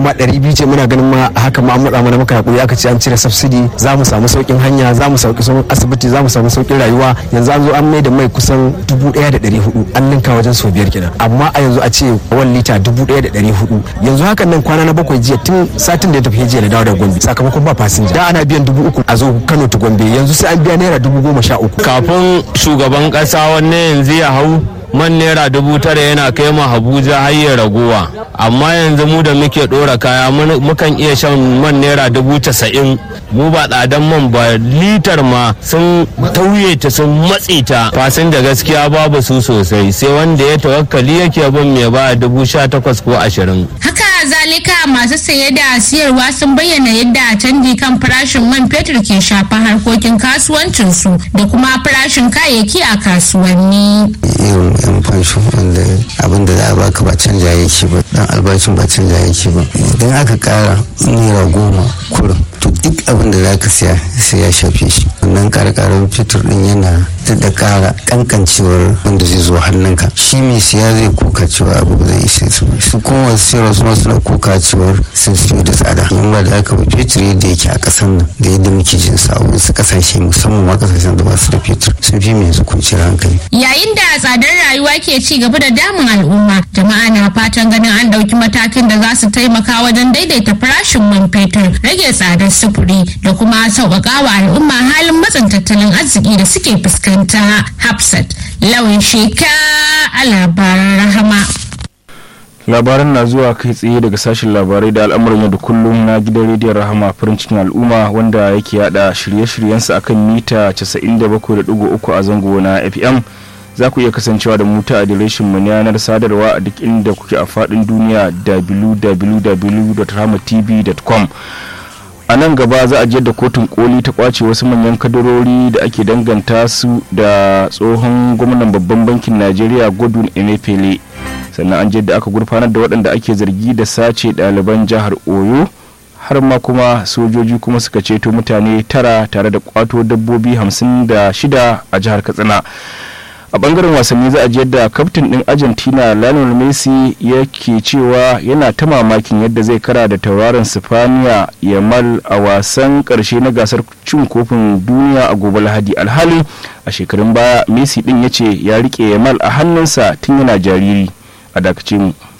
ma ɗari biyu ce muna ganin ma haka ma an matsa mana muka hakuri aka ce an cire subsidy za mu samu sauƙin hanya za mu sauƙi sauƙin asibiti za mu samu sauƙin rayuwa yanzu an zo an mai da mai kusan dubu ɗaya da ɗari hudu an ninka wajen sau biyar kenan amma a yanzu a ce wani lita dubu ɗaya da ɗari hudu yanzu hakan nan kwana na bakwai jiya tun satin da ya tafi jiya na dawo da gombe sakamakon ba fasinja da ana biyan dubu uku a zo kano ta gombe yanzu sai an biya naira dubu goma sha uku kafin shugaban kasa wanne yanzu ya hau man naira dubu tara yana kai mu Abuja har ya raguwa amma yanzu mu da muke dora kaya mukan iya shan man naira dubu casa'in mu ba tsadan man ba litar ma sun tauye ta sun matse ta fasin da gaskiya babu su sosai sai wanda ya tawakkali yake bin mai ba dubu sha takwas ko ashirin haka zalika masu saye da siyarwa sun bayyana yadda canji kan farashin man fetur ke shafa harkokin kasuwancinsu da kuma farashin kayayyaki a kasuwanni irin yan fansho wanda abin da za a baka ba canja yake ba dan albashin ba canja yake ba idan aka kara naira goma kurin to duk abin da za ka siya sai ya shafe shi wannan karkarar fitur din yana da kara kankancewar wanda zai zo hannunka shi mai siya zai kuka cewa abu ba zai isa su su kuma wasu siyarwa su suna kuka cewar sun siyo da tsada in ba da aka ba fetur yadda yake a kasan nan da yadda muke jin sa a wasu kasashe musamman ma kasashen da ba su da fetur sun fi mai yanzu kwanciyar hankali yayin da tsadar rayuwa ke ci gaba da damun al'umma jama'a na fatan ganin an ɗauki matakin da za su taimaka wajen daidaita farashin man fetur rage tsadar sufuri da kuma sauƙaƙa wa al'umma halin matsin tattalin arziki da suke fuskanta hafsat lawan sheka a labaran rahama labaran na zuwa kai tsaye daga sashen labarai da al'amuran yau da kullum na gidan rediyon rahama farin cikin al'umma wanda yake yada shirye-shiryensa akan mita 97.3 a zango na fm za ku iya kasancewa da mu ta adireshin mu na yanar sadarwa a duk inda kuke a faɗin duniya www.rahamatv.com a nan gaba za a je da kotun koli ta kwace wasu manyan kadarori da ake danganta su da tsohon gwamnan babban bankin najeriya godwin emefiele sannan an je da aka gurfanar da waɗanda ake zargi da sace ɗaliban jihar oyo har ma kuma sojoji kuma suka ceto mutane tara tare da kwato dabbobi hamsin da shida a jihar katsina a bangaren wasanni za a ji yadda kaftin din argentina lionel messi yake cewa yana ta mamakin yadda zai kara da tauraron sifaniya yamal a wasan karshe na gasar cin kofin duniya a gobe lahadi alhali a shekarun baya messi din ya ce ya rike yamal a hannunsa tun yana jariri a dakace mu